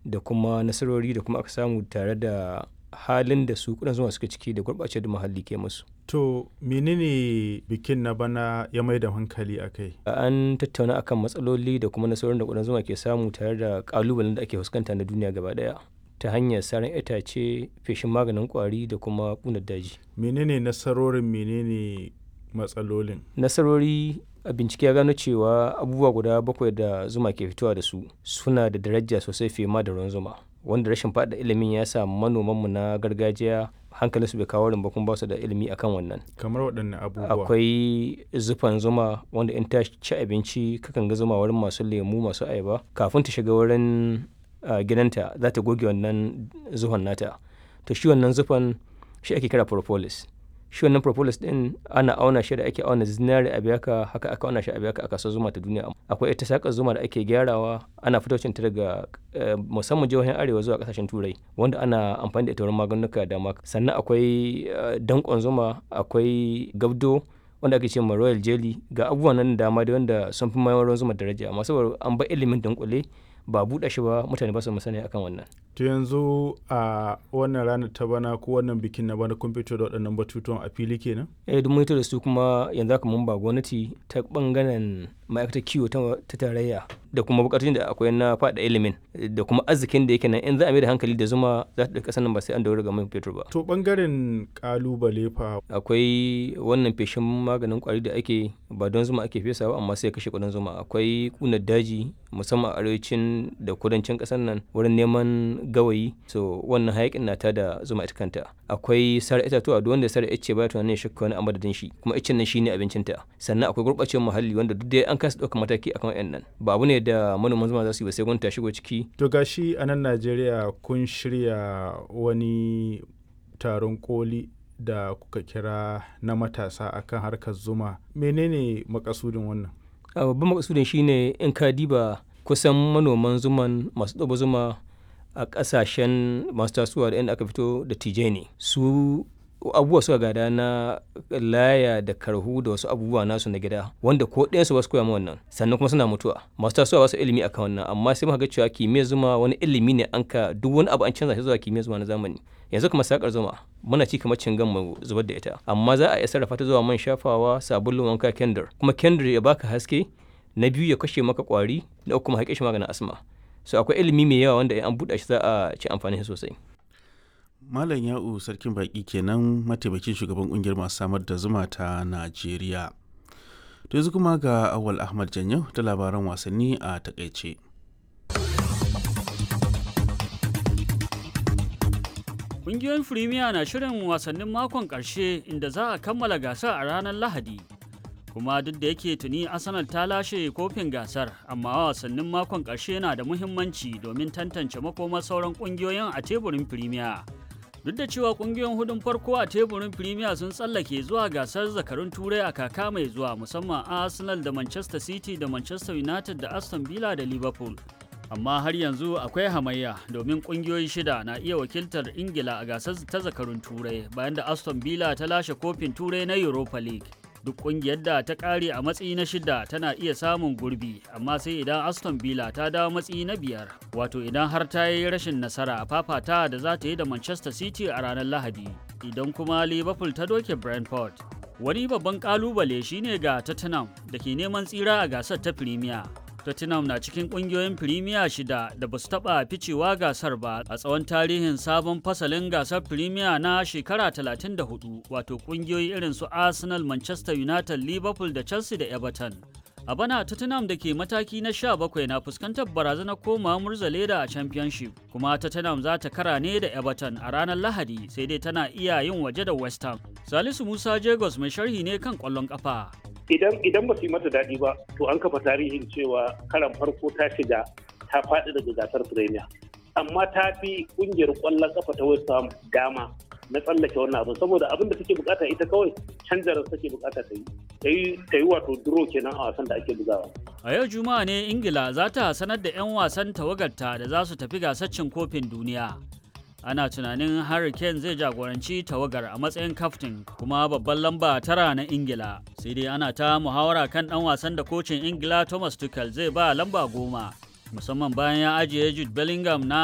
da kuma nasarori da kuma aka samu tare da halin da su kudan zuma suka ciki da gurɓace da muhalli ke musu. To menene bikin na bana ya mai da hankali a kai? An tattauna akan matsaloli da kuma nasarorin da kudan zuma ke samu tare da ƙalubalen da ake fuskanta na duniya gaba ɗaya ta hanyar saran itace, feshin maganin ƙwari da kuma ƙunar daji. Menene nasarorin menene matsalolin? Nasarori a bincike ya gano cewa abubuwa guda bakwai da zuma ke fitowa da su suna da daraja sosai fiye ma da ruwan zuma. wanda rashin faɗa ilimin ya sa manomanmu na gargajiya hankalin su bai kawo ba kuma ba su da ilimi akan wannan Kamar waɗanne abubuwa? akwai zufan zuma wanda in ta ci abinci kakan ga zuma wurin masu lemu masu ayaba kafin ta shiga wurin ah, gidanta za ta goge wannan zuhon nata to shi wannan zufan shi ake kira propolis shi wannan propolis din ana auna shi da ake auna zinari a biyaka haka aka auna shi a biyaka a kasuwar zuma ta duniya akwai ita sakar zuma da ake gyarawa ana fitocin ta daga eh, musamman jihohin arewa zuwa kasashen turai wanda ana amfani da ita wurin maganuka da dama sannan akwai eh, dankon zuma akwai gabdo wanda ake ce ma royal jelly ga abubuwan nan da dama da wanda sun fi mayar ruwan zuma daraja amma saboda an bar ilimin dunkule ba buɗe shi ba mutane ba su masani akan wannan To yanzu a wannan ranar ta bana ko wannan bikin na bana kun fito da waɗannan batutuwan a fili kenan? eh duk mun da su kuma yanzu haka mun ba gwamnati ta bangaren ma'aikatar kiwo ta ta tarayya da kuma bukatun da akwai na faɗa ilimin da kuma arzikin da yake nan in za a mai da hankali da zuma za ta ɗauki nan ba sai an daura ga man fetur ba To ɓangaren ƙalubale fa akwai wannan feshin maganin kwari da ake ba don zuma ake fesa ba amma sai kashe kudin zuma akwai kunar daji musamman a arewacin da kudancin kasar nan wurin neman gawayi so wannan hayakin na da zuma ita kanta akwai sare itatuwa duk wanda sare ice ba tunanin ya shakka wani a madadin shi kuma icen nan shine abincinta sannan akwai gurɓacewar muhalli wanda duk dai an kasa ɗaukar mataki akan wayannan ba abu ne da manoman zuma za su yi ba sai gwamnati ta shigo ciki To gashi a nan Najeriya kun shirya wani taron koli da kuka kira na matasa akan harkar zuma. Menene makasudin wannan? a babban makasudin shine in ka diba kusan manoman zuman masu ɗaba zuma a ƙasashen masu tasowa da inda aka fito da tije ne su abubuwa suka gada na laya da karhu da wasu abubuwa nasu na gida wanda ko ɗayansu ba su koya ma wannan sannan kuma suna mutuwa masu tasowa ba su ilimi akan wannan amma sai muka ga cewa kimiyyar zuma wani ilimi ne an ka duk wani abu an canza shi zuwa kimiyyar zuma na zamani yanzu kuma sakar zuma muna ci kamar cingan mu zubar da ita amma za a iya sarrafa ta zuwa man shafawa sabulun wanka kendir kuma kendir ya baka haske na biyu ya kashe maka kwari na uku kuma haƙe shi maganin asma so akwai ilimi mai yawa wanda in an buɗe shi za a ci amfani shi sosai Malam Ya'u Sarkin Baƙi kenan mataimakin shugaban ƙungiyar masu samar da zuma ta Najeriya. To yanzu kuma ga Awal Ahmad Janyo da labaran wasanni a takaice. Ƙungiyoyin Firimiya na shirin wasannin makon ƙarshe inda za a kammala gasar a ranar Lahadi. Kuma duk da yake tuni Arsenal ta lashe kofin gasar, amma wasannin makon ƙarshe na da muhimmanci domin tantance makomar sauran ƙungiyoyin a teburin Firimiya. Duk da cewa ƙungiyoyin hudun farko a teburin Firimiya sun tsallake zuwa gasar zakarun Turai a kaka mai zuwa musamman Arsenal da Manchester City da Manchester United da Aston Villa da Liverpool. amma har yanzu akwai hamayya domin kungiyoyi shida na iya wakiltar ingila a gasar ta zakarun turai bayan da aston villa ta lashe kofin turai na europa league duk kungiyar da ta kare a matsayi na shida tana iya samun gurbi amma sai idan aston villa ta dawo matsayi na biyar wato idan har ta yi rashin nasara a fafata da za ta yi da manchester city a ranar lahadi idan kuma liverpool ta doke brentford wani babban kalubale shine ga tottenham da ke neman tsira a gasar ta premier Tottenham na cikin kungiyoyin Premier shida da ba su taɓa ficewa gasar ba a tsawon tarihin sabon fasalin gasar Premier na shekara 34 wato kungiyoyi irin su Arsenal, Manchester United, Liverpool da Chelsea da Everton. A bana Tottenham da ke mataki na 17 na fuskantar barazanar koma murzaleda a Championship kuma Tottenham za ta kara ne da Everton a ranar Lahadi sai dai tana iya yin waje da West Ham. Salisu Musa Jagos mai sharhi ne kan ƙwallon ƙafa. idan idan ba su yi mata daɗi ba to an kafa tarihin cewa karan farko ta shiga ta faɗi daga gasar premier amma ta fi ƙungiyar ƙwallon kafa ta west ham dama na tsallake wannan abin saboda abin da take bukata ita kawai canjarar take bukata ta yi ta yi wato duro kenan a wasan da ake bugawa A yau Juma'a ne Ingila za ta sanar da 'yan wasan tawagarta da za su tafi gasar cin kofin duniya. ana tunanin Harry Kane zai jagoranci tawagar a matsayin kaftin kuma babban lamba tara na Ingila. Sai dai ana ta muhawara kan ɗan wasan da kocin Ingila Thomas Tuchel zai ba lamba goma. Musamman bayan ya ajiye Jude Bellingham na